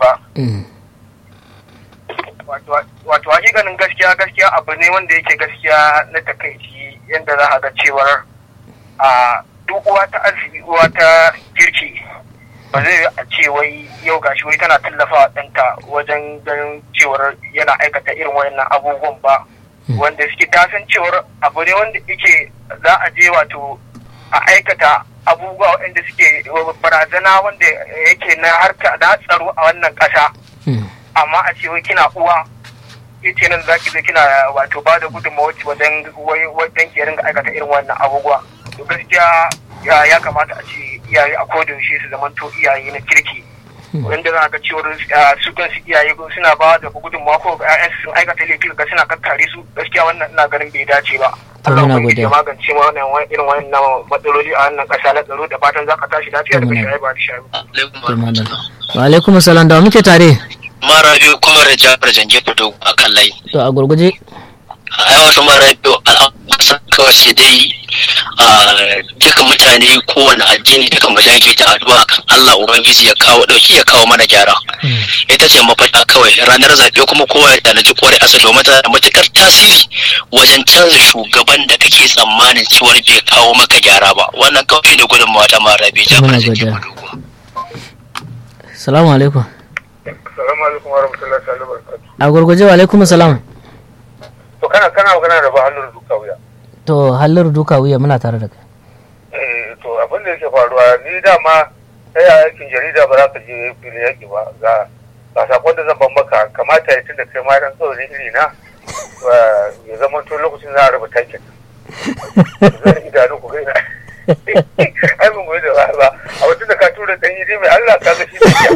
ba wato hakikanin gaskiya gaskiya abu ne wanda yake gaskiya na takaici yadda za a ga cewar a duk uwa ta arziki uwa ta kirki ba zai a ce wai yau gashi wai tana tallafawa ɗanta wajen ganin cewar yana aikata irin wayannan abubuwan ba wanda suke tasan cewar abu ne wanda yake za a je wato a aikata abubuwa waɗanda suke barazana wanda yake na harka da tsaro a wannan ƙasa amma a ce wai kina uwa yace nan zaki zo kina wato ba da gudunmawa wajen wajen ke ringa aikata irin wannan abubuwa to gaskiya ya kamata a ce iyaye a koda yaushe su zamanto iyaye na kirki wanda za ga cewar su kansu iyaye suna ba da gudunmawa ko ƴaƴansu sun aikata laifi ga suna kakkare su gaskiya wannan ina ganin bai dace ba Allah ya magance ma wannan irin wannan matsaloli a wannan ƙasa na tsaro da fatan za ka tashi lafiya da bashi ba da shayi. Wa alaikum salam da muke tare. Mara biyu kuma da jafar jange fito a kan layi. To a gurguje. A yawan mara biyu al'amuran kawai sai dai duka mutane kowane addini duka mu dage da addu'a kan Allah ubangiji ya kawo dauki ya kawo mana gyara ita ce mafita kawai ranar zaɓe kuma kowa ya tanaji kwarai asa domin tana da matukar tasiri wajen canza shugaban da kake tsammanin cewar bai kawo maka gyara ba wannan kawai ne gudunmawa ta mara bai jama'a salamu alaikum salamu alaikum wa rahmatullahi wa barakatuh a gurguje wa alaikum salam to kana kana magana da ba hannun duka wuya to hallar duka wuya muna tare da kai eh to abin da yake faruwa ni dama sai a aikin jarida ba za ka je filin yaki ba ga ga sakon da zan ban maka kamata ya tunda kai ma dan tsoro iri na ya zama to lokacin za a rubuta takin zan idanu ku gaina ai mun goyi da ba a wata da ka tura dan yi mai Allah ka ga shi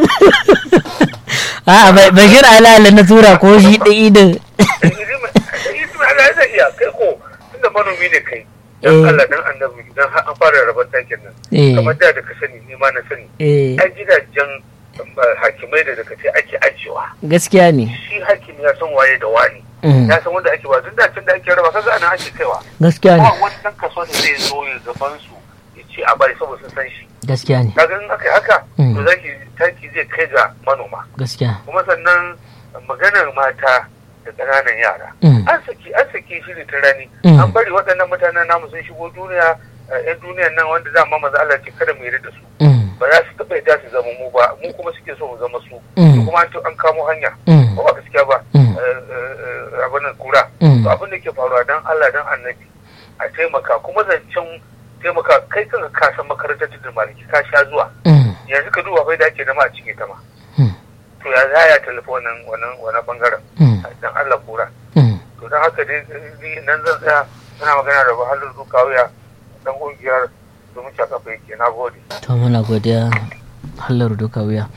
a bai kira ala na tura ko shi ɗai da Allah ya iya kai ko tunda manomi ne kai dan Allah dan annabi idan har an fara rabar takin nan kamar da da ka sani ni ma na sani ai gidajen hakimai da daga ce ake ajiyewa gaskiya ne shi hakimi ya san waye da wani ya san wanda ake ba duk da da ake raba kaga ana ake kaiwa gaskiya ne ba wani dan kaso da zai zo ya gaban su ya ce a bari saboda sun san shi gaskiya ne kaga in aka yi haka to zaki taki zai kai ga manoma gaskiya kuma sannan maganar mata da ƙananan yara an saki an saki shi ta rani an bari waɗannan mutanen namu sun shigo duniya yan duniyan nan wanda za mu maza Allah ce kada mu yarda da su ba za su taɓa yarda su zama mu ba mu kuma suke so mu zama su kuma an kamo hanya ba ba gaskiya ba abin nan kura to abin da ke faruwa dan Allah dan annabi a taimaka kuma zancen taimaka kai kanka ka san makarantar tudun maliki ka sha zuwa yanzu ka duba bai da ake nama a cikin ta ma to ya za ya tallafa wannan wannan wannan bangaren dan Allah kura to dan haka dai nan zan tsaya ina magana da bahalin dukawiya dan kungiyar domin shakafa yake na gode to muna godiya hallar dukawiya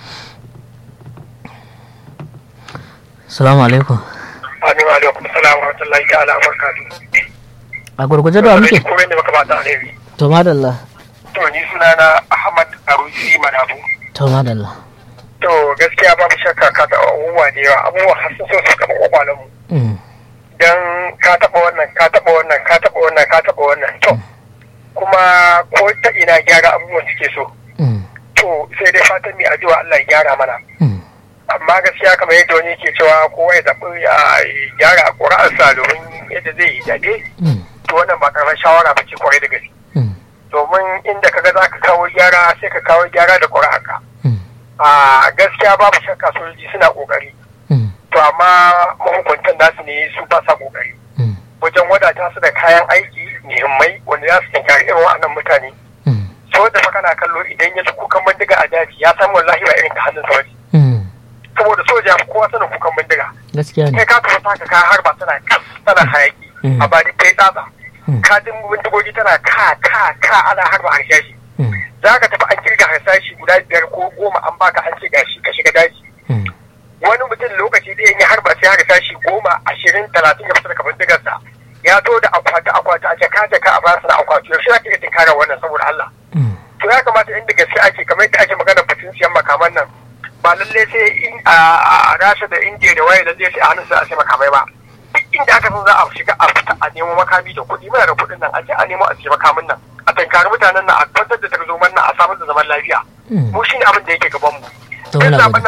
salamu alaikum Amin alaikum salam wa rahmatullahi ta'ala wa barakatuh a gurguje da muke komai ne maka ba ta alheri to madalla to ni sunana Ahmad Arusi Madabu to madalla to gaskiya babu shakka ka taɓa abubuwa da yawa abubuwa har sun so su kama kwakwalen mu dan ka taɓa wannan ka taɓa wannan ka taɓa wannan ka taɓa wannan to kuma ko ta ina gyara abubuwan suke so to sai dai fatan mai addu'a Allah ya gyara mana amma gaskiya kamar yadda wani ke cewa kowa ya zaɓi ya gyara a ƙura'arsa domin yadda zai yi daɗe to wannan ba karamar shawara ba ce kwarai da gaske domin inda kaga za ka kawo gyara sai ka kawo gyara da ƙura'arka a gaskiya babu shakka sojoji suna ƙoƙari to amma mahukuntan nasu ne su ba sa ƙoƙari wajen wadata su da kayan aiki muhimmai wanda za su tinkari irin wa'annan mutane so da fa kana kallo idan ya ji kukan bindiga a daji ya san wallahi ba irin ka hannun sa bane saboda soja kowa sanin kukan bindiga gaskiya ne kai ka tafi taka ka har ba tana kas tana hayaki a ba ni kai tsatsa ka jin bindigogi tana ka ka ka ana harba harshashi za ka tafi an kirga harsashi guda biyar ko goma an baka an ce gashi ka shiga daji wani mutum lokaci da ya harba sai harsashi goma ashirin talatin ya fita daga bindigarsa ya to da akwati akwati a jaka jaka a basu na akwati yaushe za ka iya tinkara wannan saboda Allah to ya kamata inda gaske ake kamar yadda ake magana batun siyan makaman nan ba lalle sai in a rasha da indiya da waye lalle sai a hannun a sai makamai ba duk inda aka san za a shiga a fita a nemo makami da kuɗi muna da kuɗin nan a je a nemo a siya makamin nan a tankari mutanen nan a kwantar da tarzoman nan a samar da zaman lafiya mu shine abin da yake gaban mu